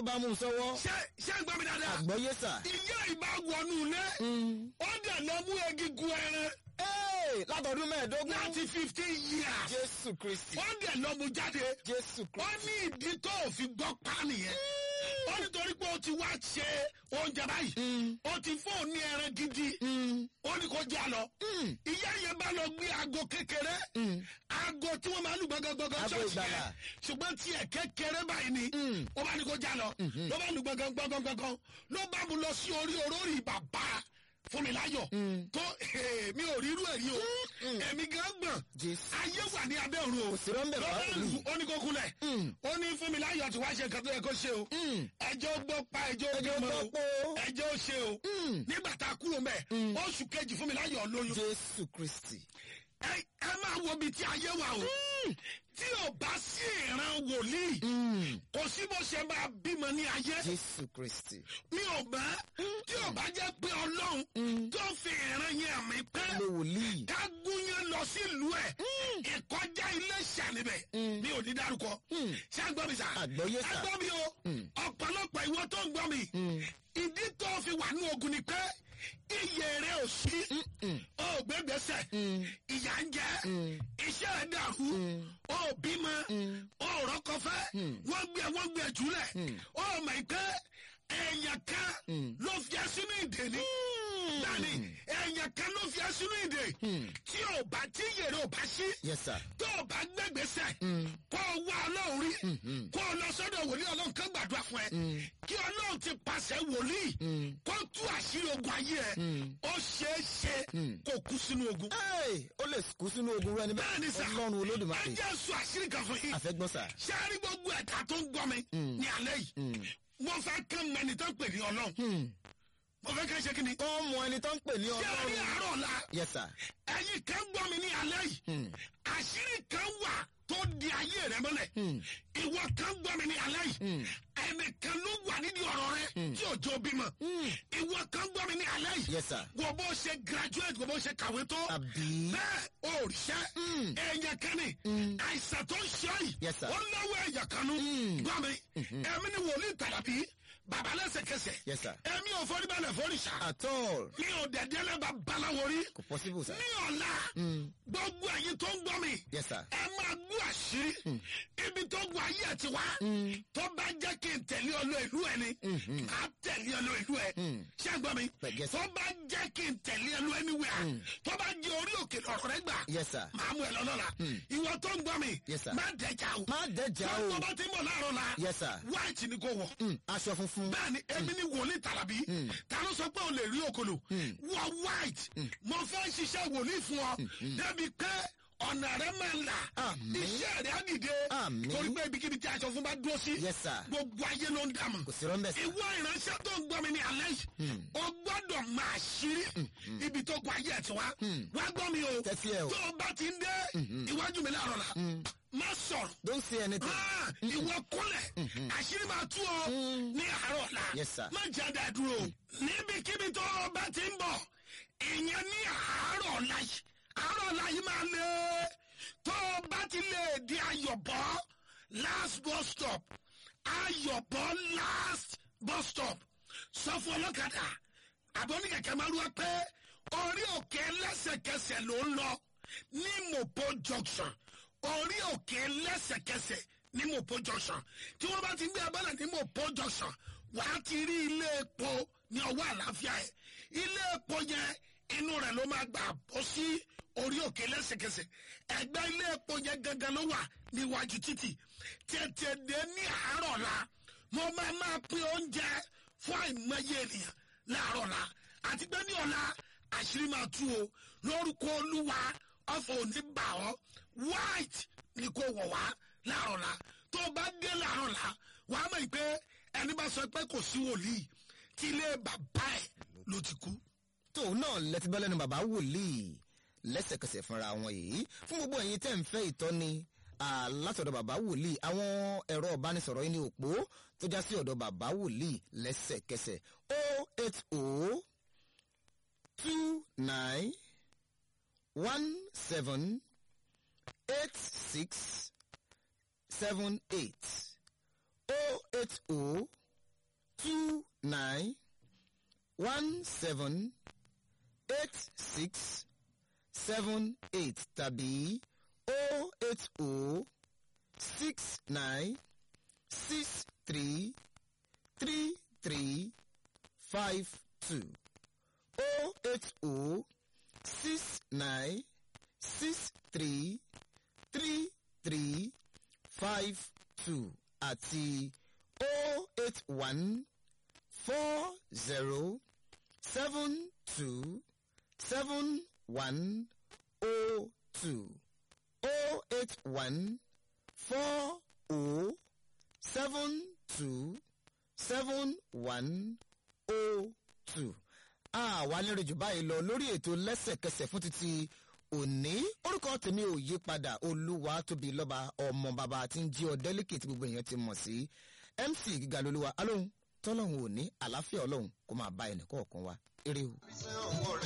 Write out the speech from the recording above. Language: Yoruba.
bá mú un sọ́wọ́ ṣé ṣé ń gbọ́ mi dáadáa àgbọ́yé sà. ìyá ìbá wọnú ilé ó dẹ̀ lọ mú egungun ẹran Ee, látọdún mẹ́ẹ̀ẹ́dógún. láti fifteen years jésù kristi ó dẹ̀ lọ mú jáde jésù ó kristi. ní ìdí tó ò fi gbọ́ pa nìyẹn ó nítorí pé ó ti wá ṣe oúnjẹ báyìí ó ti fóun ní ẹran gidi ó ní kó já lọ ìyá yẹn bá lọ gbé aago kékeré aago tí wọ́n máa ń lù gbọ́ngàngbọ́ngàn Aago ṣọ́ọ̀ṣì ìgbàlà. yẹn ṣùgbọ́n tiẹ̀ kékeré báyìí ni ó bá ní kó já lọ ló bá lù gbọ́ngàngbọ́ngàn ló bá mu lọ sí orí orórì bàbá fúnmiláyọ̀ tó mi ò rírú ẹ̀rí o èmi gan gbọ̀n jésù. ayé wà ní abẹ́ òru o Kò sí rọ́ńbẹ̀ lọ́bẹ̀ báwo lù ni? ó ní kó kúnlẹ̀ ó ní fúnmiláyọ̀ tí wàá ṣe nǹkan tó yẹ kó ṣe o ẹjọ́ gbọ́ pa ẹjọ́ Ẹjọ́ bímọ gbọ́ o pé o. ẹjọ́ ó ṣe o nígbà tá a kúrò mẹ́ oṣù kejì fúnmiláyọ̀ lóyún jésù kristi. ẹ ẹ máa wo ibi tí ayé wà o tí ò bá sí ìran wòlíì kò sí bó ṣe máa bímọ ní ayé jésù kristi. mi ò bá tí ò bá jẹ́ pé ọlọ́run tó fi ìran yẹn mi pẹ́ lo wòlíì. ká gúnyán lọ sílùú ẹ̀ ìkọjá ilé ṣàníbẹ̀ mi ò ní dárúkọ ṣé à ń gbọ́ mi sà Àgbọ́yé sà. ẹ gbọ́ mi o ọ̀pọ̀lọpọ̀ ìwọ tó ń gbọ́ mi ìdí tó fi wà ní ogun ni pé iye rẹ ò sí ó gbẹgbẹsẹ ìyà ń jẹ iṣẹ́ rẹ dàrú ó bímọ ó rọkọfẹ wọ́n gbé wọ́n gbé jùlẹ̀ ó mọ̀ pé èèyàn kan ló fi ẹ́ sínú ìdè ni dani èèyàn kan ló fi ẹ́ sínú ìdè tí ò bá tí yèrè ò bá sí yes sir. tó o bá gbẹgbẹsẹ kó o wá ọlọ́run rí kó o lọ sọ́dọ̀ wòlíì ọlọ́run kan gbàdúrà fún ẹ kí ọlọ́run ti pàṣẹ wòlíì kó tú àṣírí ogun ayé ẹ ó ṣeé ṣe kó kú sínú ogun. Hey, ó lè kú sínú ogun rẹ bẹ́ẹ̀ ni níbẹ̀. sà ọlọ́run ẹ olódùmarè. jẹ́ sọ àṣírí kan fún yín àfẹ́gbọ́n sà. ṣé a rí gbogbo ẹ̀ka tó ń gbọ́ mi ní alẹ́ yìí mo fẹ́ kán mẹ́ni tó ń pè ní ọlọ́run mo fẹ́ kán ṣe kí ni. ó mọ ẹni tó ń pè ní ṣé a rí ọlọ́run. àárọ̀ la yes sir. ẹ̀yin kan gbọ́ mi ní alẹ́ yìí àṣírí kan wà tó di ayé rẹ mọ́lẹ̀ ìwọ kan gbọ́ mi ní alẹ́ yìí ẹnìkan ló wà nídìí ọ̀rọ̀ rẹ tí ò jó bímọ ìwọ kan gbọ́ mi ní alẹ́ yìí yes sir. wọ́n bó ṣe graduate wọ́n bó ṣe kàwé tó àbí. bẹ́ẹ̀ ò ríṣẹ́ ẹ̀yàn kan ní àìsàn tó ń ṣe yìí Yes, sir. ó náwó ẹ̀yàn kan nú gbọ́ mi ẹ̀mí ni wòlíì tàlàbí bàbá lẹ́sẹ̀kẹsẹ̀ Yes, sir. ẹ̀mí ò forí balẹ̀ forí ṣá at all. mi ò dẹ̀dẹ́lẹ̀ bá baláwo rí kò possible sir. ní ọ̀la gbogbo ẹ̀yin tó ń gbọ́ mi yes sir. ẹ máa gbọ́ àṣírí ibi tó gbọ́ ayé ẹ̀ ti wá tó bá jẹ́ kí n tẹ̀lé ọlọ́ ìlú ẹ̀ ni máa tẹ̀lé ọlọ́ ìlú ẹ̀ ṣé ẹ gbọ́ mi Yes, sir. tó bá jẹ́ kí n tẹ̀lé ọlọ́ anywhere tó bá jẹ́ orí òkè lọ́rọ̀ rẹ gbà yes sir. máa mú ẹ lọ́nà la ìwọ tó ń gbọ́ mi Yes, sir. má dẹjà o má dẹjà tó o. tó bá ti mọ̀ láàárọ̀ la yes sir. white ni kò wọ̀ Mm, aṣọ funfun. bẹ́ẹ̀ni èmi ni wòlíì tàlàbí ta ló sọ pé o lè rí òkòlò wọ white mo fẹ́ ṣiṣẹ́ wòlíì fún ọ débi pé ọ̀nà rẹ máa là Àmín. iṣẹ́ rẹ á dìde Àmín. torí pé ibikíbi tí aṣọ fún bá dúró sí yes sir. gbogbo ayé ló ń dààmú kò sí rọ́ńbẹ̀ sir. ìwọ ìránṣẹ́ tó ń gbọ́ mi ní alẹ́ yìí o gbọ́dọ̀ máa ṣírí ibi tó kọ ayé ẹ̀ tí wá wá gbọ́ mi o Tẹ́tí ẹ o. tó o bá ti ń dé iwájú mi láàárọ̀ la má sọ̀rọ̀ don't say anything. Ah, ìwọ kúnlẹ̀ àṣírí máa tú ọ ní àárọ̀ la Yes, sir. má jáde àdúró níbikíbi tó o bá ti ń bọ̀ ìyẹn ní àárọ̀ la yìí àárọ̀ la yìí máa lé tó o bá ti lè di ayọ̀bọ̀ last bus stop ayọ̀bọ̀ last bus stop sọ fún ọlọ́kadà àbọ̀ní kẹ̀kẹ́ máa lúwa pé orí òkè lẹ́sẹ̀kẹsẹ̀ ló ń lọ ní mopo junction orí òkè lẹ́sẹ̀kẹsẹ̀ ní mopo junction tí wọ́n bá ti gbé abẹ́lẹ̀ ní mopo junction wà á ti rí ilé epo ní ọwọ́ àlàáfíà ẹ̀ ilé epo yẹn inú rẹ̀ ló máa gbà bọ́ sí orí òkè lẹ́sẹ̀kẹsẹ̀ ẹgbẹ́ ilé epo yẹn gangan ló wà níwájú títì tètè dé ní àárọ̀ la mo máa máa pín oúnjẹ fún àìmọye ènìyàn láàárọ̀ la àti pé ní ọ̀la àṣírí máa tú o lórúkọ olúwa ọ̀fọ̀ òní bà ọ́ white ni kò wọ̀ wá láàárọ̀ la tó o bá dé láàárọ̀ la wà á mọ̀ pé ẹni bá sọ pé kò sí wòlíì tí ilé bàbá ẹ̀ ló ti kú. tóun náà lẹ́tí bá lẹ́nu bàbá wòlíì lẹ́sẹ̀kẹsẹ̀ fúnra wọn yìí fún gbogbo ẹ̀yin tẹ́ ń fẹ́ ìtọ́ni ah, látọ̀dọ̀ bàbá wòlíì àwọn ẹ̀rọ ìbánisọ̀rọ̀ yìí ní òpó tó já sí ọ̀dọ̀ bàbá wòlíì lẹ́sẹ̀kẹsẹ̀ o eight o two nine one seven eight six seven eight o eight o two nine one seven eight six seven eight tàbí o eight o six nine six three three three five two o eight o six nine six three three three five two àti o eight one four zero seven two seven one o two o eight one four o seven two seven one o two. àwa lérò jù báyìí lọ lórí ètò lẹ́sẹ̀kẹsẹ̀ fún títí òní orúkọ tèmi ò yí padà olúwa tóbi lọ́ba ọmọ bàbá tí ń jí ọ délíkì tí gbogbo èèyàn ti mọ̀ sí mc gíga lolúwa alóhùn tọ́lọ́hùn òní àlàáfíà ọlọ́hùn kó máa bá ẹnì kọ̀ọ̀kan wa eré o.